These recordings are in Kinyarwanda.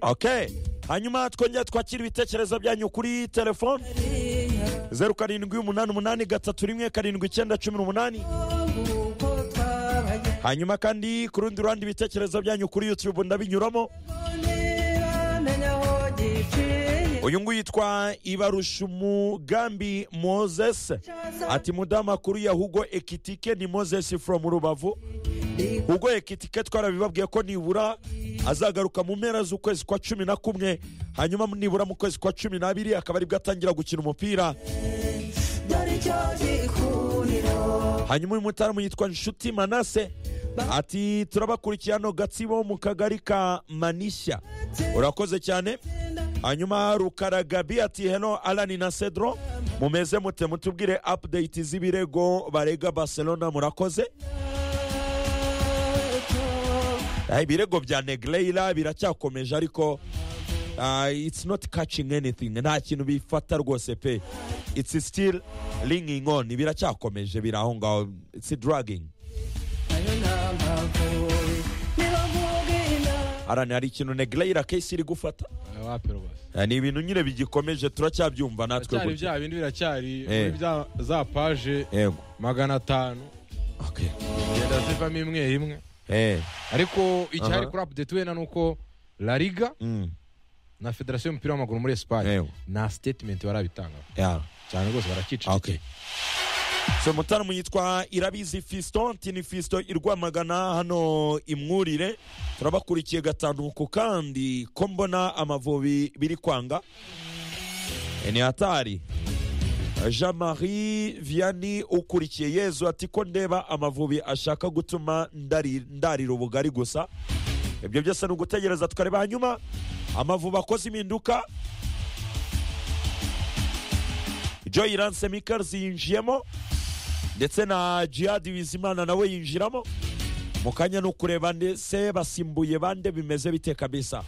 oke hanyuma twongera twakira ibitekerezo byanyu kuri telefone zeru karindwi umunani umunani gatatu rimwe karindwi icyenda cumi n'umunani hanyuma kandi ku rundi ruhande ibitekerezo byanyu kuri yutube ndabinyuramo uyu nguyu yitwa ibarusha umugambi mozese ati mudamu akuru ya hugo ekitike ni mozesi foromu rubavu hugo ekitike twarabibabwiye ko nibura azagaruka mu mpera z'ukwezi kwa cumi na kumwe hanyuma nibura mu kwezi kwa cumi n'abiri akaba aribwo atangira gukina umupira hanyuma uyu mutamu yitwa inshuti manase ati turabakurikiye hano gatsibo mu kagari ka manishya urakoze cyane hanyuma rukaragabi ati heno arani na cedro mumeze mute mutubwire apudeyiti z'ibirego barega barcelona murakoze ibirego bya negereyira biracyakomeje ariko itsi noti kacingi enithingi nta kintu bifata rwose pe itsi sitiri ringingi oni biracyakomeje biri aho ngaho itsi daragingi arani hari ikintu negereyira kesi iri gufata wapi rwose ni ibintu nyine bigikomeje turacyabyumva natwe biracyari gutya bya bindi biracyari Eh. muri bya- za paje yego magana atanu Okay. zigenda zivamo imwe imwe Eh, ariko icyari Aha. kuri apudeti wenda ni uko la liga mm, na federasiyo y'umupira w'amaguru muri esipanye Yego. nta sitetimenti barabitanga yeah. cyane rwose barakicicikira okay. so mutaramu yitwa irabizi fiston ati ni fiston irwamagana hano imwurire turabakurikiye gatanuku kandi ko mbona amavubi biri kwanga Eh, ni hatari jean marie vianney ukurikiye yezu ati ko ndeba amavubi ashaka gutuma ndari- ndarira ubugari gusa ibyo byose ni ugutegereza tukareba hanyuma amavubi akoze impinduka joy lance mikers yinjiyemo ndetse na jihad bizimana nawe yinjiramo mu kanya ni ukureba ndetse basimbuye bande bimeze bite kabisa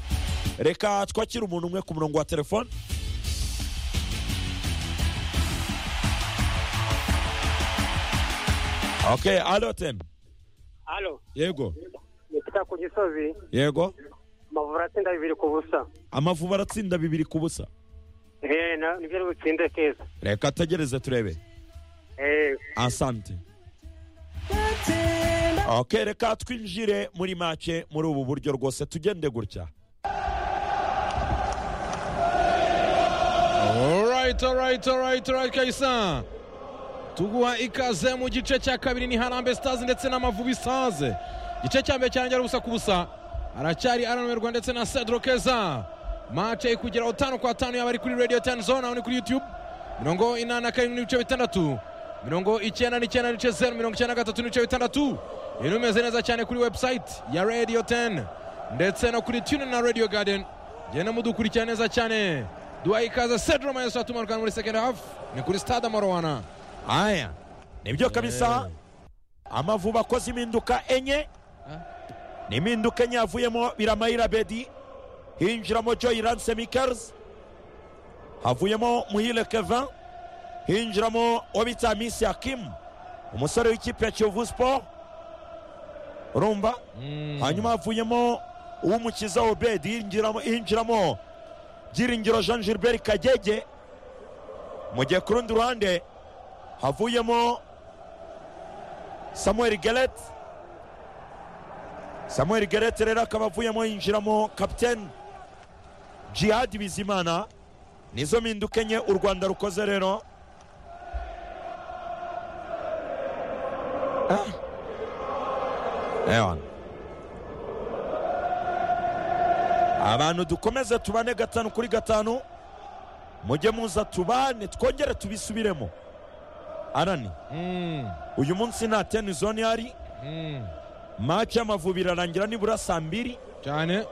reka twakire umuntu umwe ku murongo wa telefone ok alo teni halo yego ni peter ku gisozi yego amavura atsinda bibiri ku busa amavubi aratsinda bibiri ku busa eee nibyo ari butsinde keza reka ategereze turebe eee asante ok reka twinjire muri make muri ubu buryo rwose tugende gutya Alright, alright, alright, alright, Kayisa. tuguha ikaze mu gice cya kabiri ni harambe stars ndetse n'amavubi stars igice cya mbere cyarangira ubusa ku busa aracyari aranumerwa ndetse na cedro keza mace kugera utanu kwa tanu yaba ari kuri radio ten zone aho ni kuri youtube mirongo inani na karindwi n'ibice bitandatu mirongo icyenda n'icyenda n'ibice zeru mirongo icyenda na gatatu n'ibice bitandatu ibintu bimeze neza cyane kuri website ya radio ten ndetse no kuri tune na radio garden genda mudukurikira neza cyane duha ikaze cedro mayeso atumarukana muri second half ni kuri stade amarawana aya nibyo kabisa amavubi akoze impinduka enye ni impinduka enye havuyemo biramayira bedi hinjiramo joy lance mikers havuyemo muhire kevin hinjiramo uwo bita misi hakimu umusore w'ikipe ya kiyovu siporo urumva hanyuma havuyemo uw'umukiza obedi hinjiramo- hinjiramo byiringiro jean gilbert kagege mu gihe ku rundi ruhande havuyemo samuel geret samuel geret rero akaba avuyemo yinjiramo kapiteni jihad bizimana nizo mpinduka enye u rwanda rukoze rero Ah. Ewana. abantu dukomeze tubane gatanu kuri gatanu mujye muza tubane twongere tubisubiremo arani Mm, uyu munsi nta teni zone ihari mm. maci y'amavubi irarangira nibura saa mbiri cyane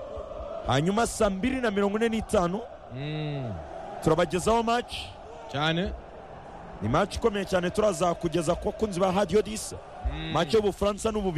hanyuma saa mbiri na mirongo ine n'itanu Mm, turabagezaho maci cyane ni maci ikomeye cyane turazakugeza ku bakunzi ba hadiyo disi maci y'ubufaransa n'ububiligi